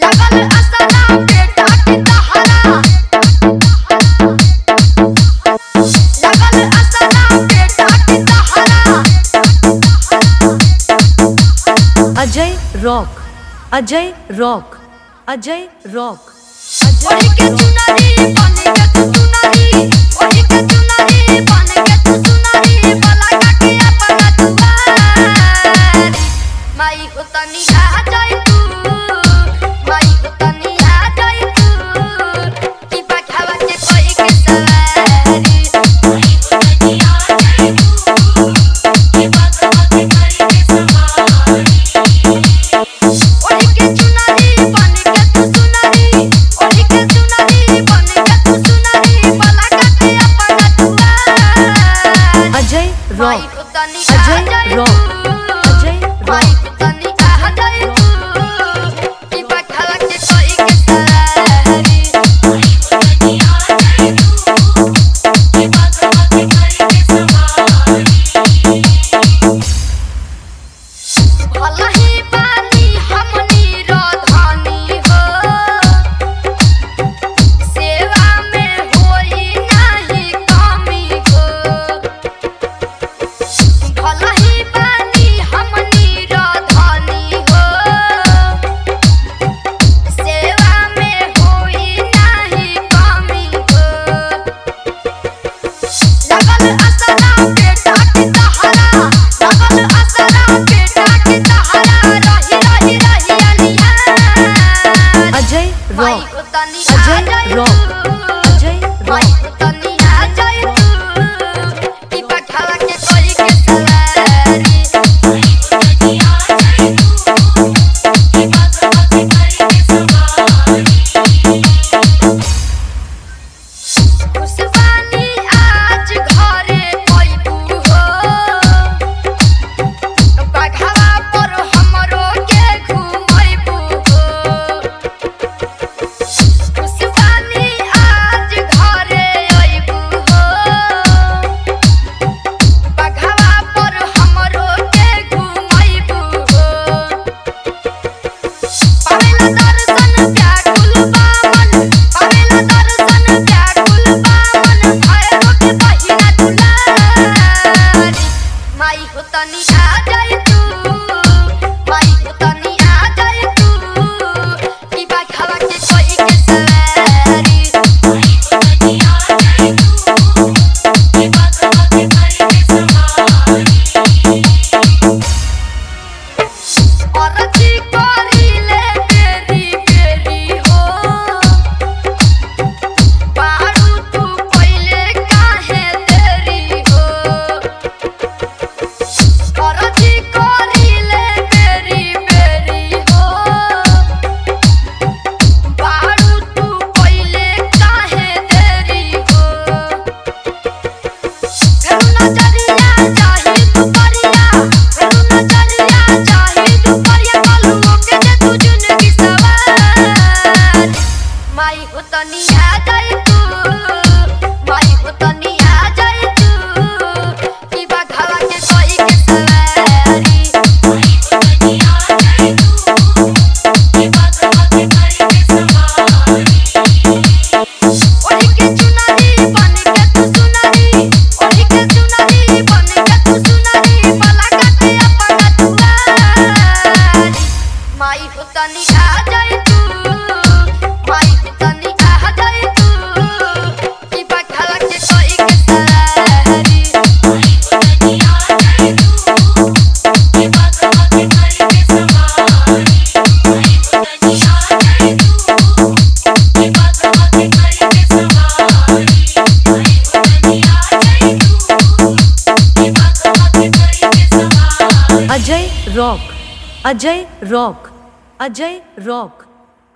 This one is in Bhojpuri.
लगल असला बेटा की तहरा लगल असला बेटा की तहरा Ajay Rock Ajay Rock Ajay Rock ओढ़ी के चुनरी बन के तू सुनरी ओढ़ी के चुनरी बन के तू सुनरी बला काके अपना दुआर माई हो तनी आ जाई तू माई हो तनी आ जाई तू की पठावा के कोई के सवारी माई हो तनी आ जाई तू की पठावा के कोई के सवारी ओढ़ी के चुनरी बन के तू सुनरी ओढ़ी के चुनरी बन के तू सुनरी बला काके अपना दुआर अजय माई रॉक को तनी आ अजय जाई रॉक तू अजय माई रॉक को तनी आ जाई तू की पठावा के कोई के सवारी माई को तनी आ जाई तू की पठावा के कोई के सवारी भलही बानी हमनी रधानी हो सेवा में होई नाही कमी हो भलही बानी हमनी रधानी हो सेवा में होई नाही कमी हो लगल असला बेटा की तहरा लगल असला बेटा की तहरा रही रही रही अनिया अजय माई रॉक को तनी आ अजय जाई रॉक तू अजय माई रॉक को तनी आ जाई तू की पठावा के कोई के सवारी माई को तनी आ जाई तू की पठावा के कोई के सवारी खुशबानी आज घरे पैबू हो बघावा पर हमरो के घुमैबू हो खुशबानी आज घरे अइबू हो बघावा पर हमरो के घुमैबू हो पावेला दर्शन व्याकुल बामन पावेला दर्शन व्याकुल बामन भैरो के बहिना दुलारी माई हो तनी आ जाई तू माई हो तनी आ जाई तू की बाखावा के कोई के सवारी माई हो तनी आ जाई तू की बाखावा के कोई के सवारी औरती करिले बेरी बेरी हो बारू तू पहिले काहे देरी हो औरती करिले बेरी बेरी हो बारू तू पहिले काहे देरी हो फेरू नजरिया चाही दुपरिया फेरू नजरिया चाही दुपरिया कलुओ के दे तू जिंदगी सवार माई हो तनी आ जाई तू माई हो तनी आ जाई तू की बघावा के कोई के सवारी माई हो तनी आ जाई तू की बघावा के कोई के सवारी ओढ़ी के चुनरी बन के तू सुनरी ओढ़ी के चुनरी बन के तू सुनरी बला काके अपना दुआर माई हो तनी आ जाई तू माई हो तनी आ जाई तू की पठावा के कोई के सवारी माई हो तनी आ जाई तू की पठावा के कोई के सवारी माई हो तनी आ जाई तू की पठावा के कोई के सवारी माई हो तनी आ जाई तू की पठावा के कोई के सवारी Ajay Rock Ajay Rock Ajay rock